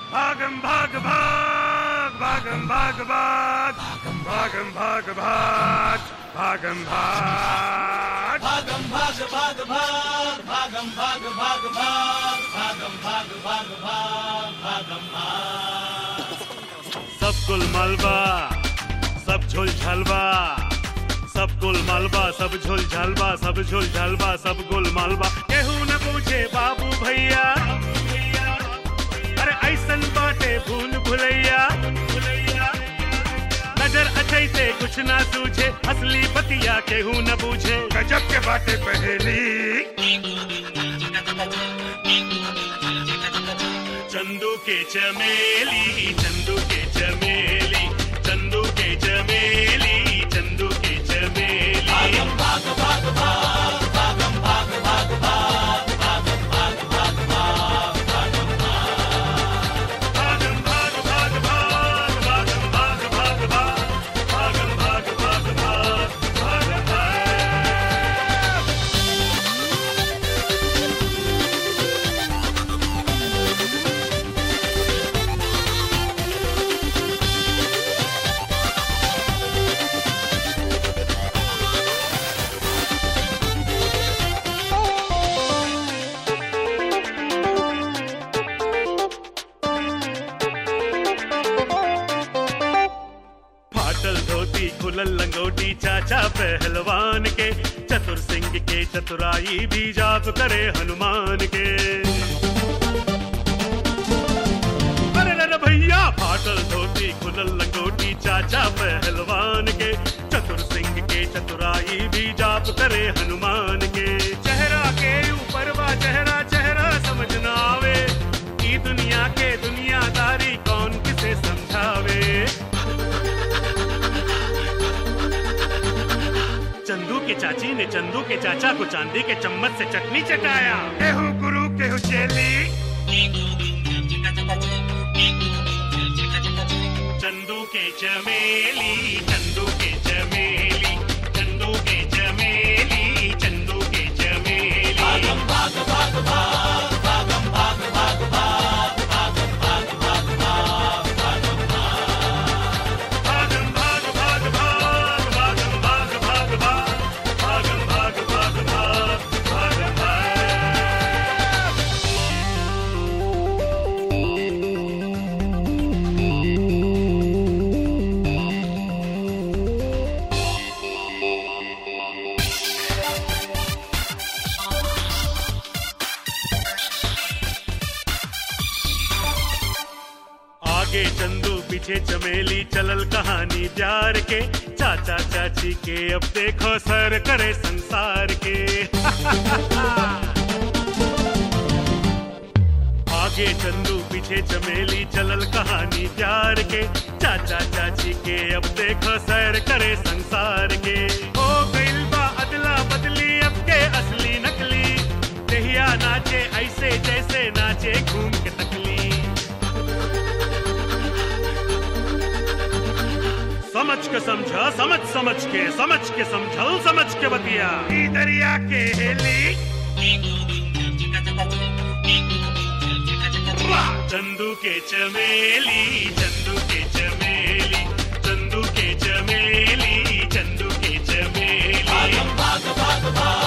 भागम भाग भाग भागम भाग भाग भागम भाग भाग भागम भाग भागम भाग भाग भाग भागम भाग भाग भाग भागम भाग भाग भाग भागम भाग सब कुल मलबा सब झुल झलबा सब गुल मालबा सब झुल झलबा सब झुल झलबा सब गुल मालबा केहू न पूछे बाबू भैया अरे ऐसन बाटे भूल भुलैया नजर अच्छे से कुछ ना सूझे असली बतिया केहू न पूछे गजब के बाटे पहेली चंदू के चमेली चंदू के चमेली चंदू के चमेली चंदू के चमेली भागम भाग भाग भाग भागम भाग भाग भाग भागम भाग भाग भाग भागम भागम भाग भाग भाग भागम भाग भाग भाग भागम भाग भाग भाग भागम भाग फाटल धोती खुलल लंगोटी चाचा पहलवान के चतुर सिंह के चतुराई भी जाप करे हनुमान के अरे अरे भैया फाटल धोती खुलल लंगोटी चाचा पहलवान के चतुर सिंह के चतुराई भी जाप करे हनुमान के चेहरा के ऊपर वा चेहरा चेहरा समझ ना आवे ई दुनिया के दुनियादारी कौन किसे समझावे चंदू के चाची ने चंदू के चाचा को चांदी के चम्मच से चटनी चटाया केहू गुरु केहू चेली चंदू के चमेली चंदू के चमेली चंदू के चमेली चंदू के चमेली भागम भाग भाग भाग भागम भाग भाग भाग भागम भाग भाग भाग भागम भागम भाग भाग भाग भागम भाग भाग भाग भागम भाग भाग भाग भागम भाग आगे चंदू पीछे चमेली चलल कहानी प्यार के चाचा चाची के अब देखो सर करे संसार के आगे चंदू पीछे चमेली चलल कहानी प्यार के चाचा चाची के अब देखो सैर करे संसार के हो गइल बा अदला बदली अब के असली नकली दहिया नाचे ऐसे जैसे नाचे घूम के तकली समझ के समझा समझ समझ के समझ के समझल समझ के बतिया ई दरिया के हेली चंदू के चमेली चंदू के चमेली चंदू के चमेली चंदू के चमेली भाग भाग भाग